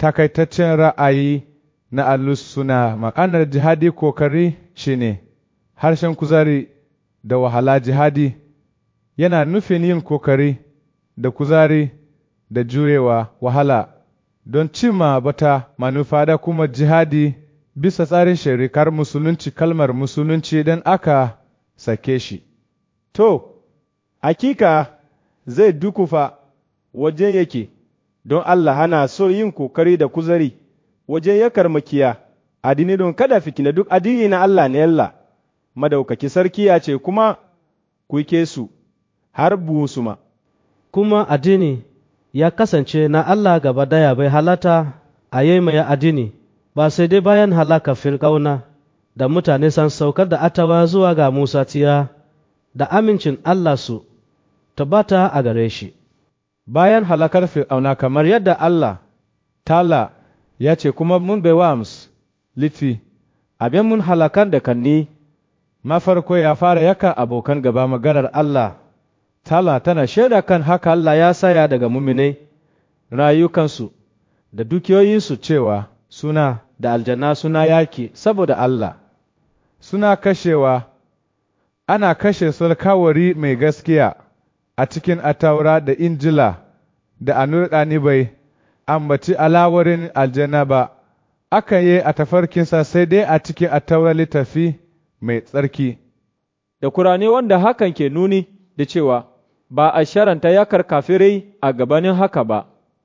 takaitaccen ra'ayi na alus suna ma'anar jihadi kokari shine harshen kuzari da wahala jihadi yana nufin yin kokari da kuzari da jurewa wahala don cimma bata manufa da kuma jihadi bisa tsarin shirikar musulunci kalmar musulunci don aka sake shi. To, hakika zai dukufa wajen yake don Allah hana so yin kokari da kuzari wajen ya karmakiya addini don kada fitina duk addini na Allah ne Allah madaukaki sarki ya ce kuma ku ke su har busuma. Kuma addini ya kasance na Allah gaba daya bai halata a yi mai addini ba sai dai bayan halaka firƙauna da mutane san saukar da atawa zuwa ga Musa tiya da amincin Allah su tabbata a gare shi. Bayan halakar fir'auna kamar yadda Allah tala ya ce kuma mun bai wa litti abin mun halakar da kanni mafarko ya fara yaka abokan gaba maganar Allah tala tana shaida kan haka Allah ya saya daga muminai rayukansu da dukiyoyinsu cewa suna da aljanna suna yaki saboda Allah suna kashewa ana kashe sulkawari mai gaskiya a cikin ataura da injila da anurƙani bai ambaci alawarin aljanna ba aka yi a tafarkinsa sai dai a cikin ataura littafi mai tsarki Da kurane wanda hakan ke nuni da cewa ba a sharanta yakar kafirai a gabanin haka ba,